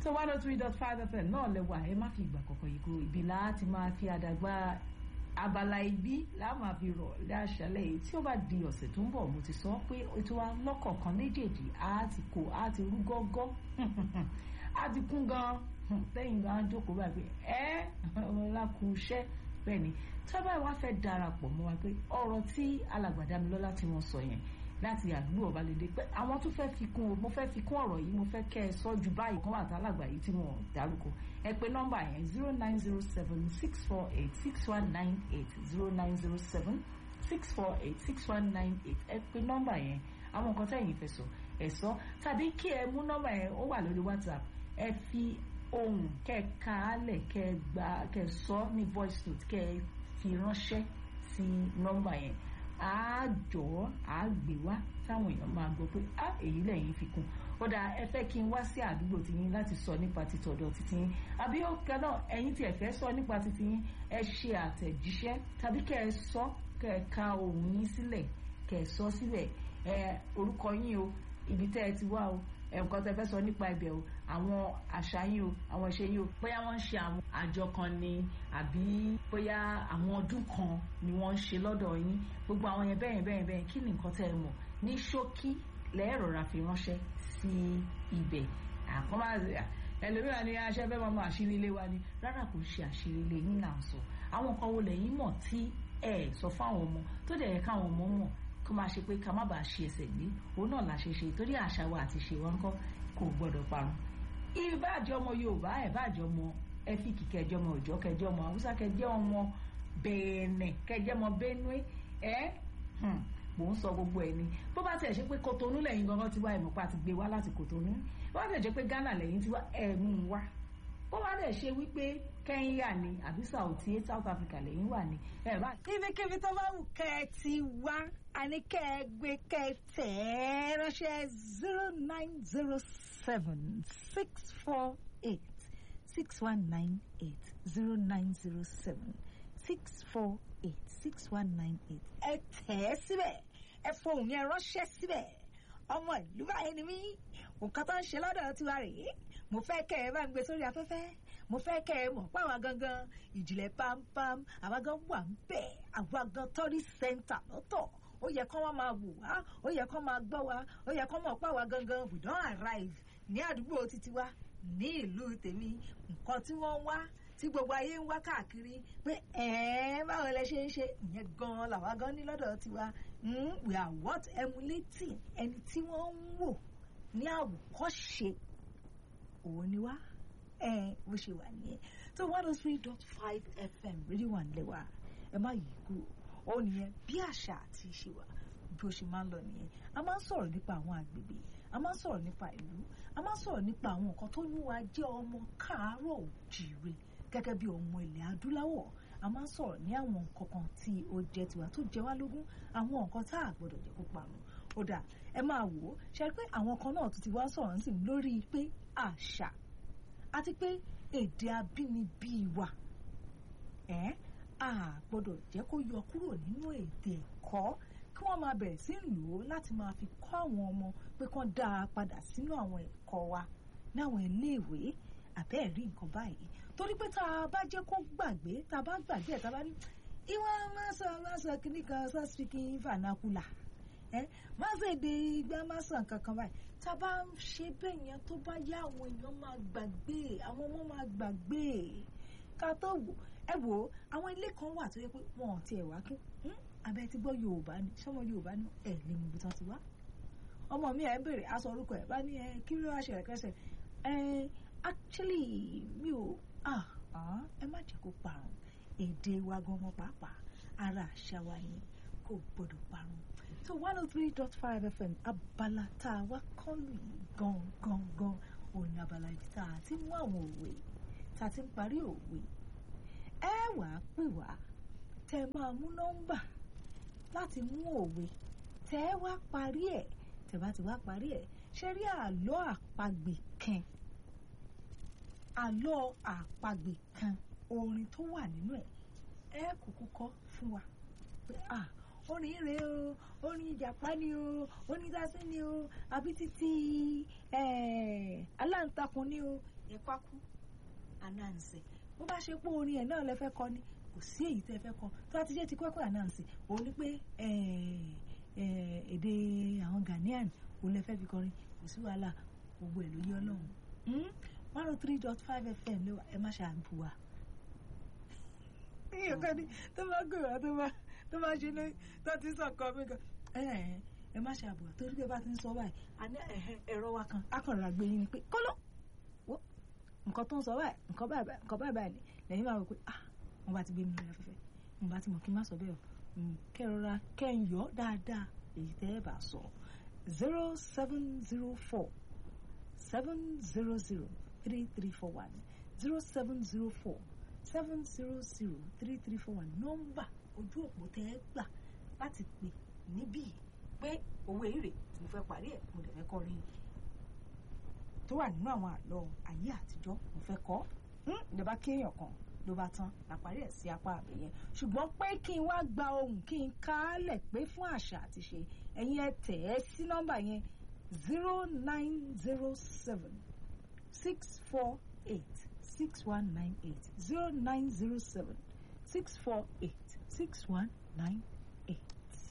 so one oh three dot five fm náà lẹ́wà ẹ má fi ìgbà kọ̀ọ̀kan yìí kúrò ibi láti máa fi àdàgbà abala ibi láà máa fi rọ̀ láṣálẹ̀ yìí tí ó bá di ọ̀sẹ̀ tó ń bọ̀ mo ti sọ pé ètò wa lọ́kọ̀ọ̀kan méjèèjì á ti kó á ti rú gọ́gọ́ á ti kún gan lẹ́yìn náà á jókòó báyìí pé ẹ́ ọlákùn iṣẹ́ bẹ́ẹ̀ ni tábà wá fẹ́ darapọ̀ mọ́ wa pé ọ̀rọ̀ tí alàgbàdá mi lọ́lá tí wọ́n sọ yẹn láti àdúgbò ọbalẹ̀dẹ pé àwọn tó fẹ́ fi kún o mo fẹ́ fi kún ọ̀rọ̀ yìí mo fẹ́ kẹ́ ẹ sọ ju báyìí kan wà tá alàgbà yìí tí wọ́n dárúkọ ẹ pé nọ́mbà yẹn zero nine zero seven six four eight six one nine eight zero nine zero seven six four eight six one nine eight ẹ pé nọ́mbà yẹn àwọn nǹkan tẹ̀yìn fẹ́ sọ ẹ sọ tàbí kí ẹ mú nọ́mbà yẹn ó wà lórí whatsapp ẹ fi ohùn kẹ́ ẹ ka á lẹ̀ kẹ́ ẹ gbà kẹ́ ẹ sọ ní voice note kẹ́ ẹ fi ránṣẹ́ sí nọ́mbà yẹn àájọ àágbé wá táwọn èèyàn máa gbọ́ pé á èyí lẹ́yìn fi kún ó dáa ẹ fẹ́ kí n wá sí àdúgbò tiyín láti sọ nípa títọ̀dọ̀ titi yín àbí ó kẹ náà ẹ̀yin tí ẹ fẹ́ sọ nípa titi yín ẹ ṣe àtẹ̀jíṣẹ́ tàbí kẹ́ ẹ sọ kẹ́ ẹ ka ohùn yín sílẹ̀ kẹ́ ẹ sọ sílẹ̀ ẹ orúkọ yín o ibi tẹ́ ẹ ti wá o nǹkan tẹ́ fẹ́ sọ nípa ibẹ̀ o àwọn àṣà yín o àwọn ìṣe yín o bóyá wọ́n ń ṣe àwọn àjọ kan ni àbí bóyá àwọn ọdún kan ni wọ́n ń ṣe lọ́dọ̀ yín gbogbo àwọn yẹn bẹ́ẹ̀ bẹ́ẹ̀ bẹ́ẹ̀ kí ni nǹkan tẹ́ ẹ mọ̀ ní ṣókí lẹ́ẹ̀rọ̀ra fi ránṣẹ́ sí ibẹ̀ àkọ́mọ́ ẹlòmíràn ni aṣẹ́ fẹ́ máa mọ àṣírí ilé wa ni rárá kò ṣe àṣírí ilé yín là ń sọ àwọn nǹkan wo lẹ́yìn mọ̀ tí ẹ sọ fáwọn ọmọ tó dẹ̀ yẹ káwọn ọmọ mọ̀ kó máa ṣe pé ká má bàa ṣe ẹsẹ̀ gbé òun náà la ṣe ṣe torí àṣà wa àti ṣe wọn kọ́ kò gbọ́dọ̀ parun. ìbáàjọ́ ọmọ yorùbá ìbáàjọ́ ọmọ ẹfíìkì kẹjọ ọmọ òjọ́ kẹjọ ọmọ haúsá kẹjọ ọmọ bẹ̀ẹ̀nẹ̀ kẹjọ ọmọ benue ẹ́ mò ń sọ gbogbo ẹ̀ ni bó bá tẹ̀ ṣe pé kotonu lẹ́yìn gangan ti wá ẹ̀mọ́ pa ti gbé wá láti kotonu bó bá tẹ̀ ṣe pé ghana lẹ́yìn ti wá ẹ̀mú wá bó bá dẹ̀ ṣe wípé kẹ́ńyà ni àbí sàùtì south africa lẹ́yìn wà ní ẹ̀ bá. ibikíbi tó bá wù kẹ́ ẹ ti wá àní kẹ́ ẹ gbé kẹ́ ẹ tẹ̀ ẹ́ ránṣẹ́ zero nine zero seven six four eight six one nine eight zero nine zero seven six four eight six one nine eight ẹ tẹ̀ ẹ́ síbẹ̀ ẹ fohùn yẹn ránṣẹ́ síbẹ̀ ọmọ ìlú báyìí ni mí nǹkan tó ń ṣe lọ́dọ̀ tiwa rèé mo fẹ́ kẹ́ ẹ bá ń gbé sórí afẹ́fẹ́ mo fẹ́ kẹ́ ẹ mọ̀ páwa gangan ìjìnlẹ̀ pampam àwa gan wà ń bẹ̀ àwa gan tọ́rí sẹ́ńtà lọ́tọ̀ ó yẹ kán wá máa wò wá ó yẹ kán máa gbọ́ wa ó yẹ kán mọ̀ páwa gangan we don arrive ní àdúgbò títí wa ní ìlú tèmi nǹkan tí wọ́n ń wá tí gbogbo ayé ń wá káàkiri pé ẹ̀ẹ́ báwo lẹ ṣe ń ṣe ìyẹn gan làwa gan ní lọ́dọ̀ tiwa we are what emulating ẹni tí wọ́n ń wò ní àwòkọ́ṣe òun ni wá ẹ bó ṣe wà nìyẹn so one oh three dot five fm rédíò wà nílẹ̀ wa ẹ má yí kúrò ó nìyẹn bí àṣà àti ìṣe wa bí ó ṣe máa ń lọ nìyẹn a máa ń sọ̀rọ̀ nípa àwọn àgbègbè a máa ń sọ̀rọ̀ nípa ìlú a máa ń sọ̀rọ̀ nípa àwọn nǹkan tó mú wa jẹ́ ọmọ káàárọ̀ òjìire gẹ́gẹ́ bí ọmọ ilẹ̀ adúláwọ̀ a máa ń sọ̀rọ̀ ní àwọn nǹkan kan tí ó jẹ́ tiwa tó jẹ wá lógún àwọn nǹkan tá a gbọ́dọ̀ jẹ́ kó parun ó dà ẹ máa wò ó ṣe pé àwọn kan náà tún ti wá sọ̀rọ̀ nísìnyí lórí pé àṣà àti pé èdè abínibí wa ẹ̀ a gbọ́dọ̀ jẹ́ kó yọ kúrò nínú èdè ẹ̀kọ́ kí wọ́n máa bẹ̀rẹ̀ sí lò ó láti máa fi kọ́ àwọn ọmọ pé kán dá a padà sínú àwọn ẹ̀kọ́ wa ní àwọn iléèwé àbẹ́ẹ̀rí nǹkan báyìí torí pé tá a bá jẹ́ kó gbàgbé tá a bá gbàgbé ẹ̀ tá a bá ní ìwọ máa sọ máa sọ kíní kan sọ speaking vernacular ẹ má ṣe èdè ìgbà má sọ nǹkan kan báyìí tá a bá ń ṣe bẹ́ẹ̀ yẹn tó bá yá àwọn èèyàn máa gbàgbé àwọn ọmọ máa gbàgbé ká tó wò ẹ wò ó àwọn ilé kan wà tó yẹ pé wọn ò tiẹ̀ wá kí abẹ́ ti gbọ́ yorùbá ni sọmọ yorùbá ni ẹ̀ lè mú ibi tán ti wá ọmọ mi ẹ̀ ń bèrè aṣọ orúkọ ẹ̀ bá ní ẹ kí ló wá ṣẹlẹ̀ kẹsẹ̀ ẹ actually mi ò ah ẹ má jẹ́ kó parun èdè wa gan-an pàápàá ara àṣà wa yẹn kò gbọ́dọ̀ parun so one oh three dot five fm abala tá a wá kọ́lù yìí gan gan gan òun ni abala ibi tá a ti mú àwọn òwe tá a ti ń parí òwe ẹ wà á pè wá tẹ máa mú nọ́mbà láti mú òwe tẹ ẹ wá parí ẹ tẹ bá ti wá parí ẹ ṣe rí àlọ́ àpagbè kan àlọ́ àpagbè kan orin tó wà nínú ẹ ẹ kúkú kọ fún wa pé ah orin rèé o orin ìjàpá ni o orin dasí ni o àbí títí aláǹtakùn takun ní o ẹ pákú anansi bó bá ṣe pé orin ẹ̀ náà lẹ fẹ́ kọ ni kò sí èyí tẹ́ fẹ́ kọ tó bá ti jẹ́ ti kwẹ́kwẹ́ anansi òun ni pé èdè àwọn Ghanaian òun lẹ fẹ́ fi kọrin kò sí wàhálà gbogbo ẹ̀ ló yẹ ọlọ́run one oh three dot five fm ló wà ẹ má ṣe àbù wa. iye kan ní tó bá gbé wa tó bá tó bá ṣe ní tó ti sọ kọ mí kan ẹ má ṣe àbù wa torí pé bá ti ń sọ báyìí àní ẹ̀rọ wa kan akọ̀rọ̀ àgbẹ̀ yín ni pé kọ́lọ́ wo nǹkan tó ń sọ báyìí nǹkan báyìí nǹkan báyìí báyìí lẹ́yìn máa wọ pé ah wọ́n bá ti gbé mi lórí afẹ́fẹ́ mo bá ti mọ̀ kí n má sọ bẹ́ẹ̀ o kẹ́rọra kẹ́yọ̀ dáadáa èyí tẹ́ ẹ bá sọ zero seven zero four seven zero zero three three four one zero seven zero four seven zero zero three three four one nọ́mbà ojú òpó tẹ́ ẹ gbà láti pè níbí pé owó èrè tí mo fẹ́ parí ẹ̀ mo dẹ̀ fẹ́ kọ́ rí tó wà nínú àwọn àlọ́ ayé àtijọ́ mo fẹ́ kọ́ ìjọba kéèyàn kan ló bá tán láparí ẹ̀ sí apá àbẹ̀ yẹn ṣùgbọ́n pé kí n wá gba ohùn kí n kálẹ̀ pé fún àṣà àti ṣe ẹ̀yin ẹ tẹ̀ ẹ́ sí nọ́mbà yẹn zero nine zero seven six four eight six one nine eight zero nine zero seven six four eight six one nine eight.